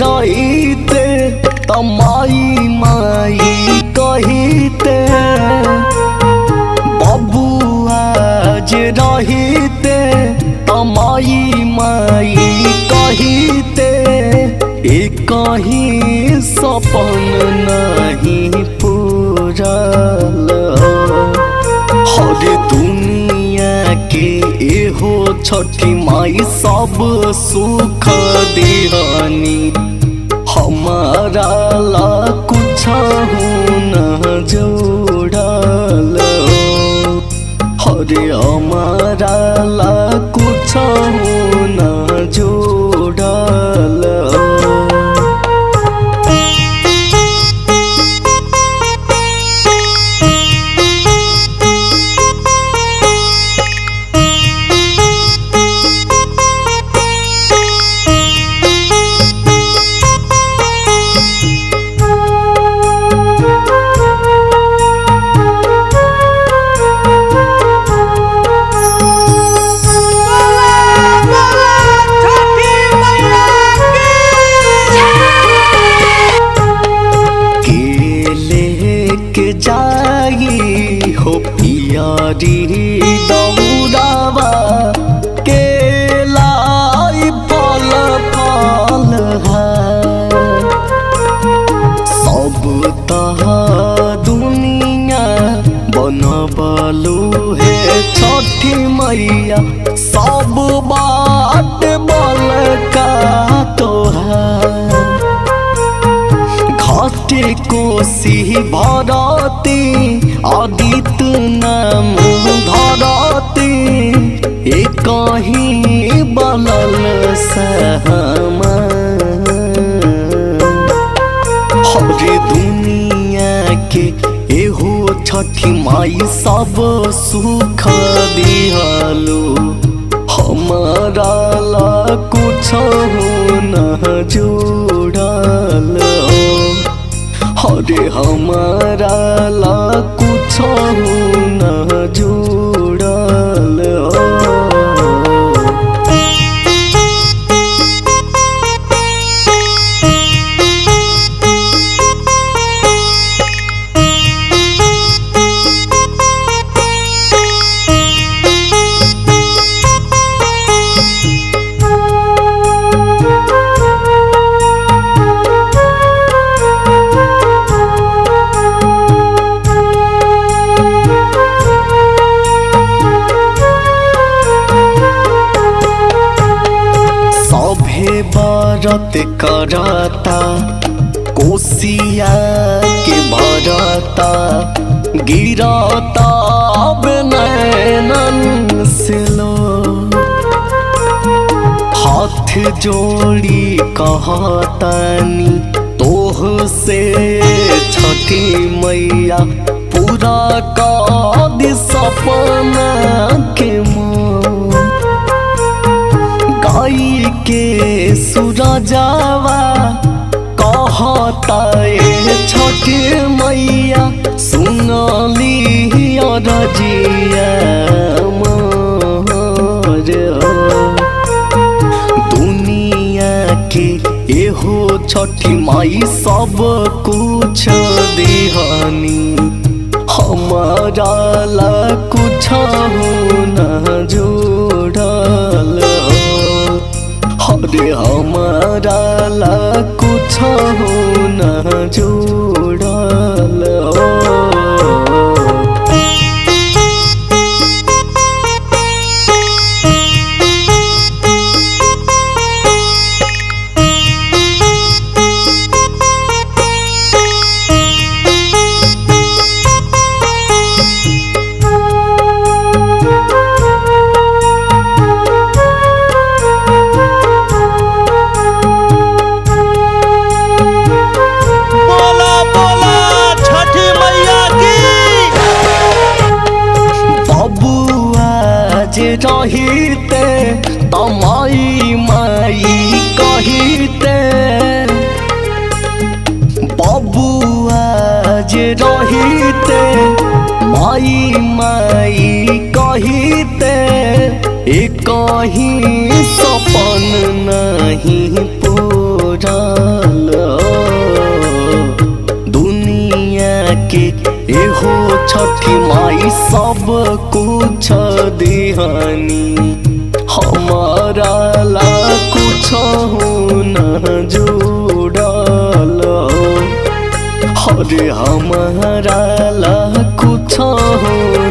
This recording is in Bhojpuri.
रहीते तमाई माई कहीते बबुआ जे रहीते तमाई माई कहीते एक कहीं सपन नहीं पूरल हर दुनिया के एहो छठी माई सब सुख दिहनी हमारा ला कुछ न जोड़ल हरे हमारा ला कुछ न जोड़ल के लेके जाई हो पियारी दौड़ावा के लाई फल फल है सब तह दुनिया बनबलू है छठी मैया सब बात बल का तो है घाटे कोसी भरती आदित्य नाम धरती एक ही बलल सहमा हरे दुनिया के एहो छठी माई सब सुख दिहलो हमारा ला कुछ न जोड़ल हरे हमारा ला कुछ न जोड़ल सभे बरत करता कोसिया के भरता गिरता अब नैनन से लो हाथ जोड़ी कहतानी तोह से छठी मैया पूरा कद सपना के मोह गाई के सूरजावा कहता ए छठी मैया सुनली रजिया मोर दुनिया के एहो छठी माई सब कुछ दिहनी हमारा ला कुछ न जोड़ल हरे हमारा ला कुछ न जोड़ल बोला बोला छठी मैया की बबुआ जे रहिते तमाई माई कहिते बबुआ जे रहिते माई माई कहिते एक कहीं सपन नहीं पूरा मोरल दुनिया के एहो छठी माई सब कुछ दिहानी हमारा ला कुछ न जुड़ल हरे हमारा ला कुछ